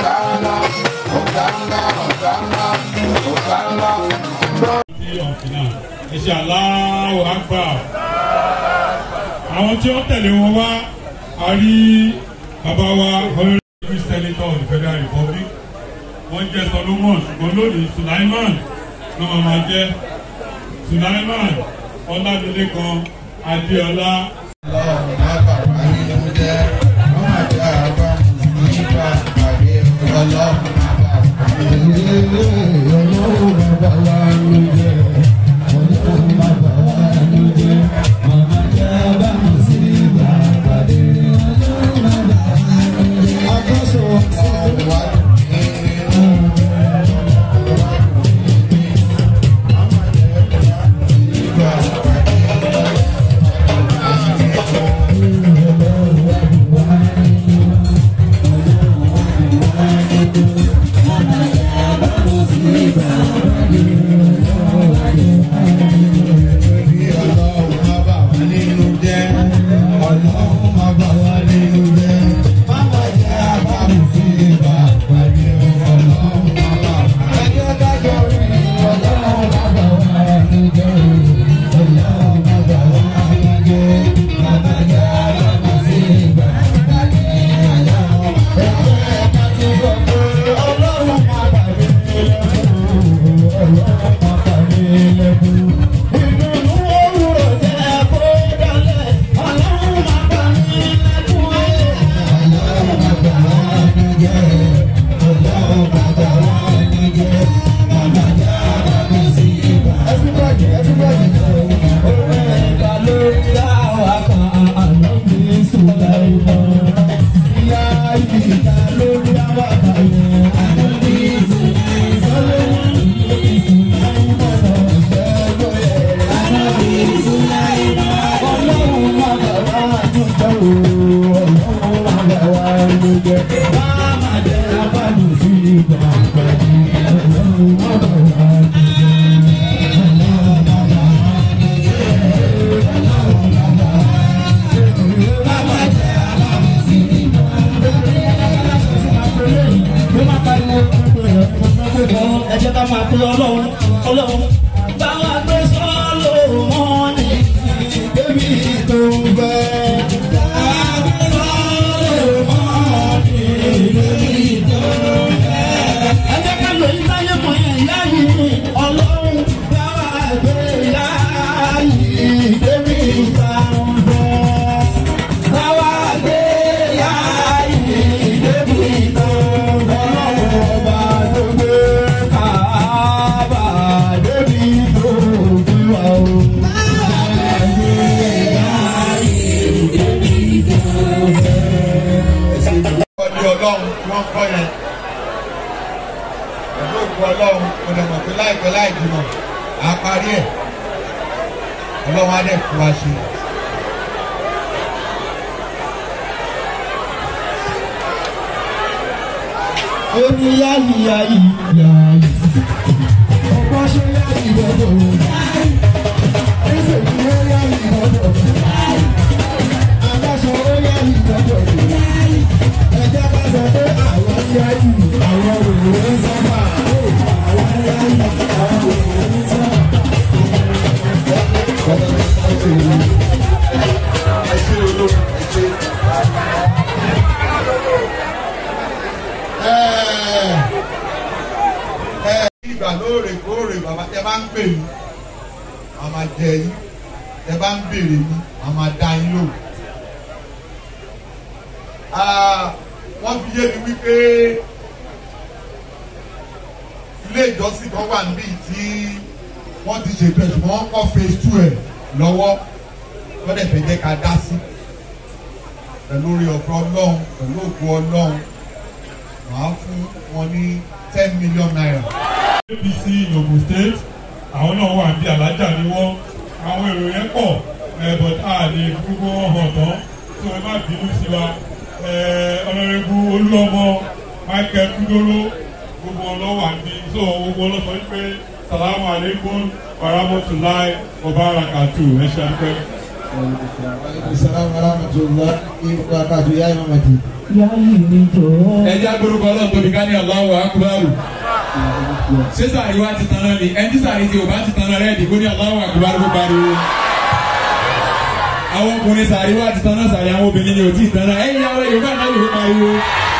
Hosanna, Hosanna, Hosanna, Hosanna. ọ̀fìnà ẹ̀ṣẹ̀ aláwọ̀ àgbà. àwọn tí wọ́n tẹ̀lé wọn wá a rí bàbá wa honorable senator of the federal republic wọ́n jẹ́ solomon ṣùgbọ́n lónìí sulaiman ló máa ma jẹ́ sulaiman ọlámilékan adéọlá Ọlọ́run má bà wá nínú jẹ́, wọ́n má jẹ́ àbá mùsùlùmí bá pàdé ọlọ́run má bà wá nínú jẹ́. Ọlọ́run wá nínú Bí ọlọ́run má bà wá nínú jẹ́, ọlọ́run má bà wá nínú jẹ́. Má má jẹ́ àbámu sí ibà pàdé ọlọ́run má bà wá. Ẹjọ́ dájọ́ rí ọlọ́run má bà wá nínú jẹ́. Ọlọ́run má bà wá nínú jẹ́. Má má jẹ́ àbámu sí ibà pàdé ọlọ́run. Ẹjọ́ ẹ̀ka ti sọ pé ọlọ́run má bà mí lẹ́kùn. Ọlọ́run má bà mí lẹ́kùn. Ìdùnnú òwúrọ̀ jẹ́ kó dálẹ̀. Ọlọ́run má bà mí lẹ́kùn. Ọlọ́run má bà wá ní jẹ́. Ọlọ́run má bà wá ní jẹ́. Màmá jẹ́ àbámi sí ibà. Everybody, everybody. Òwe ẹ̀ka ló dá wa kan àná mi Sùláìmọ̀. Ìyá ìta ló dá wa kan yẹn àná mi Sùláìmọ̀. ẹ jẹ́ ká máa pe ọlọ́run ọlọ́run bá wa gbé sọ́ọ́lù mọ́ni débi tó ń fẹ́. Bá wa gbé sọ́ọ́lù mọ́ni débi tó ń fẹ́. ẹ jẹ́ ká lò ní sáyé mọ̀ yẹn ìyá yìí ọlọ́run bá wa gbé ìyá yìí débi tó ń fẹ́. Bá wa gbé ìyá yìí débi tó ń fẹ́. Ọlọ́run ọba tó gbé káàbà débi tó fi wà o. ọdí ọlọ́run tí wọ́n kọ́ yẹn pẹ̀lú òkú ọlọ́run kò dẹ̀ mọ̀ pé láìpẹ́ láì jìnnà á parí ẹ̀ ọlọ́run á dẹ̀ fún wa ṣe. Omi yáyì yáyì yáyì. Ọ̀pọ̀ ṣe yáyì lọ́dọ̀. Ẹsẹ̀ kí ó yáyì lọ́dọ̀. Aláṣọ ó yáyì lọ́dọ̀. Ẹjẹ́ bá sọ pé àwọn yáyì, àwọn òwúrọ̀ ń sábà. Àwọn yáyì, àwọn òwúrọ̀ ń sábà. ẹ ṣe olórí ẹ ṣe. ẹ ẹ ìgbà lóòrèkóòrè bàbá tẹ bá ń pè mí a máa jẹ yín tẹ bá ń béèrè mi a máa dá yín lò. wọ́n fi yé mi wípé ilé ìjọsìn kan wà níbí tí wọ́n ti ṣètò ẹ̀ ṣùgbọ́n wọ́n kọ́ phase two ẹ̀ lọ́wọ́ wọ́n dẹ̀ fẹ́ jẹ́ ká dá sí pẹ̀lú orí ọ̀fọ̀ ọlọ́run pẹ̀lú òkú ọlọ́run màá fún wọn ní ten million naira. apc yogun state àwọn náà wà bí alájà ni wọ́n àwọn èrò yẹn pọ̀ ẹ̀ but a lè gbogbo wọn hàn tán tó ẹ má bínú sí wa ẹ̀ ọ̀nàrẹ́bù olúọmọ michael kúdóró gbogbo wọn lọ́wọ́ àbí so gbogbo wọn lọ sọ wípé salamu aleykum warahmatulahi wabarakatu ẹ ṣe àpẹ. Assalamu warahmatullahi wabarakatuh ya imamati. yáyì mi jọ̀ọ́. ẹja gbórúkọ ọlọ́run tóbi ká ní Allahu Akbar ṣé sàrí wa ti tan náà ni ẹni tí sàrí ti ò bá ti tan náà rẹ́ẹ̀dì kó ní Allahu Akbar kó pariwo àwọn ọkùnrin sàrí wa ti tan náà sàrí àwọn obìnrin ni ò tí ì tan náà ẹ̀yin àwọn Yorùbá náà yóò pariwo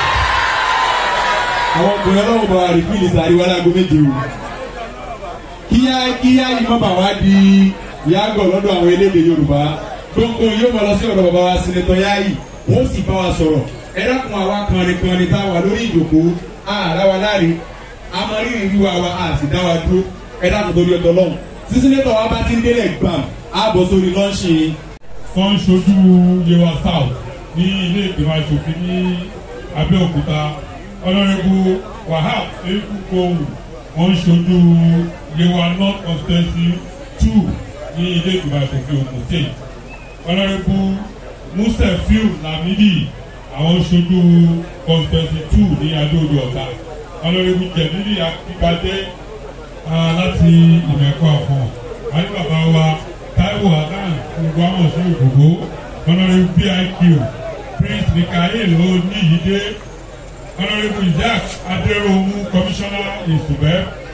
àwọn ọkùnrin ọlọ́run bọ̀ wá rí fíìlì sàrí wa láago méje o kíyá kíyá yìí má bà wá di yàgò lọ́dọ̀ àwọn elédè Yorùbá gbogbo yóò mọ̀ lọ sí ọ̀dọ̀ bàbá wa sinetọ̀ yáyì wọ́n sì bá wa sọ̀rọ̀ ẹ dákun àwa kànrin kànrin tá a wà lórí ìjòkó àrà wa láre amọ̀rírì wíwá wa a sì dá wa dúró ẹ dákun torí ọ̀dọ̀ lọ́hùn tí sinetọ̀ wa bá ti ń délẹ̀ gbàm á bọ̀ sórí lọ́ọ̀ṣì wọ́n ń ṣojú yewa south ní ilé ìgbìmọ̀ asòfin ní abẹ́òkúta ọlọ́rẹ́bù wahab ekukowu wọ́n ń ṣojú yewa north constituency two ní ilé ìgbìmọ̀ asòfin ogun state ọlọ́rẹ́bù musefiu lamidi àwọn ń ṣojú constituency two ní adóodò ọ̀tà ọlọ́rẹ́bù jẹ̀mílì akíkadé ah, láti ìmẹ̀kọ́ àfọ̀n àti bàbá wa taiwo hasan gbogbo àwọn sí ògbógbó honourable biq prince mikael oníyídé honourable isaac adéròmù commissioner ìsùbẹ́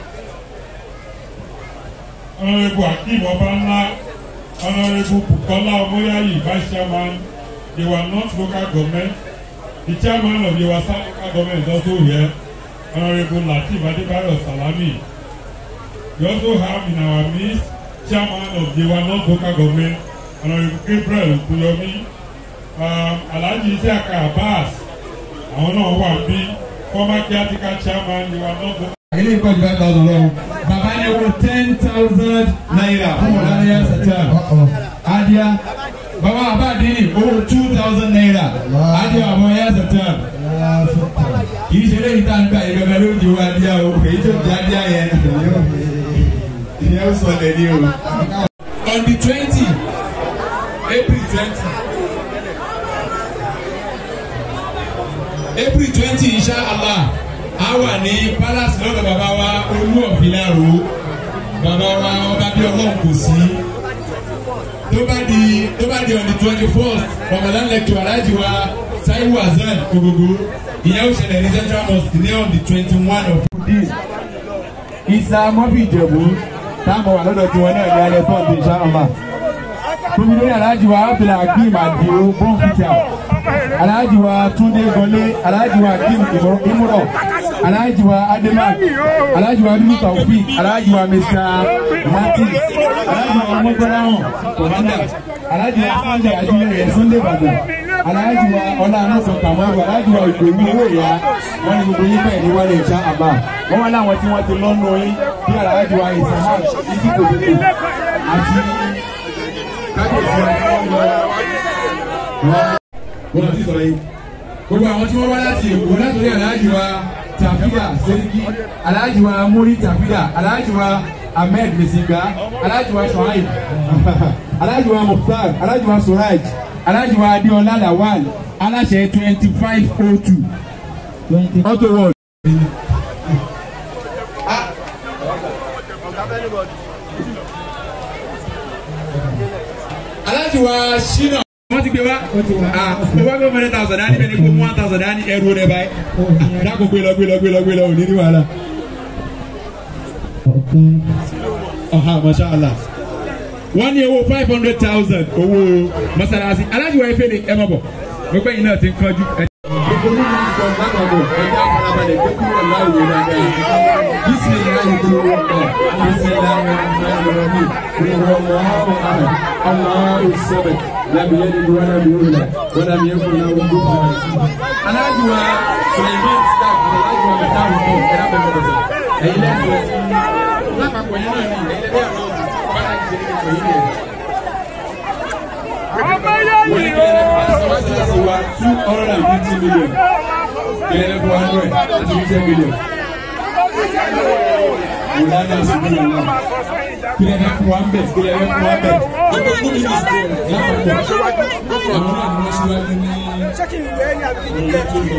honourable akeem ọbanla honourable bukola omoyayi vice chairman yewa north local government the chairman of yewa south local government is also here honourable lateef adebayo salami we also have in our midst chairman of yewa north local government honourable gabriel okuyomi um, alhaji isiaka abbas àwọn náà wà bí former caretaker chairman yewa north local ilé ìkọ́ ju five thousand lọ́wọ́ bàbá ní owó ten thousand naira fún ọ̀lànà satan adìyà bàbá abáàdínì owó two thousand naira adìyà àwọn ẹ̀yà satan kì í ṣe lẹ́yìn tá a ń gbà yìí gẹ́gẹ́ ló di owó adìyà o èyí tó di adìyà yẹn ìyẹn ó sọ lẹ́ni o. on the twenty april twenty april twenty inshallah a wà ní palace lọ́dọ̀ bàbá wa olú ọ̀fìlàrò bàbá wa ọba bí ọlọ́run kò sí tó bá di tó bá di on the twenty first ramadan lecture aláàjì wa taiwo hasan ogogo ìyẹn ó ṣẹlẹ̀ ní central mosque ní on the twenty one of this isa mọ́fì ìjẹ̀bú táwọn wà lọ́dọ̀ tiwọn náà ní alẹ́ fọ́ọ̀dù inshallah tóbi lórí aláàjì wa abdul hakeem adio bọ́ǹkìtà aláàjì wa túndé gọlé aláàjì wa hakeem imuro aláàjì wa ademak aláàjì wa bíbí taofik aláàjì wa mr martin aláàjì wa ọmọgbọ́láhàn kọ̀mọ́dà aláàjì wa sunday ajílẹ̀yẹ sunday ìbàdàn aláàjì wa ọlànàṣọ kàmọ́rù aláàjì wa ìgbèmí owó ìyá wọn ni gbogbo yín bẹ́ẹ̀ ní wálé ìṣá àbá wọn wá láwọn tí wọ́n ti lọ́nà yín bí aláàjì wa ìsàmà ìdíkòdòdò àti kábíyèsí wa tí wọ́n lọ wọ́n ti sọ̀rọ̀ yìí. gbogbo àwọn tí wọ́n wá láti èkó látòrí aláàjì wa tàfíà sẹ́ríkì aláàjì wa múrí tàfíà aláàjì wa ahmed mesiga aláàjì wa shuaib aláàjì wa mukhtar aláàjì wa suraj aláàjì wa adéọlá lawal aláṣẹ twenty five oh two auto world. aláàjì wa ṣínà wọ́n ti gbé wá ah ó wá gbé mẹ́rin thousand dání bẹ́ẹ̀ ni kó mú one thousand dání ẹrú rẹ báyìí dákò gbé lọ gbé lọ gbé lọ gbé lọ òní ní wàhálà. ọ̀hà mashallah wọ́n ní owó five hundred thousand owó masalasi aláàjì wa efe ni ẹ mọ̀ bọ̀ gbogbo ẹ̀yin náà ti ń kánjú. gbogbo ní ìlú sọ lápapọ̀ ẹ̀jẹ̀ àfọlábalẹ̀ gbé kúrò láwùjọ dáadáa bísí ni láyé kúrò wọ́n kọ́ bísí láyé kúrò wọ́n kọ́ kúrò wọ́n kọ́ الله السبت لم يلد ولم يولد ولم يكن له كفوا aláàjì wa suleiman staff aláàjì wa mẹta àwùjọ ẹ̀rọ bẹ̀rẹ̀ bẹ̀rẹ̀ ẹ̀yin lẹ́sọ̀ lápapọ̀ yín náà ní ẹ̀yin lẹ́bẹ̀ àwọn bára ti ṣe nípa yín rẹ̀. wọ́n ní kílẹ̀ lẹ́nu pàṣẹ sí wa two hundred and fifty million kílẹ̀ lẹ́nu one hundred and fifty million. Wòlánà sùgbọ́n náà kílẹ̀ bẹ fún wa ń bẹ̀ kílẹ̀ bẹ fún wa ń bẹ̀. Gbogbo gómìnà lápapọ̀ àwọn náà ni wọ́n ṣíwájú ní ọ̀rọ̀ tó lọ.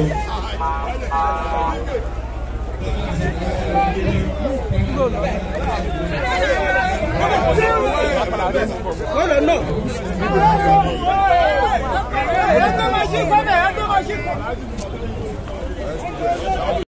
Lọ́dọ̀ náà.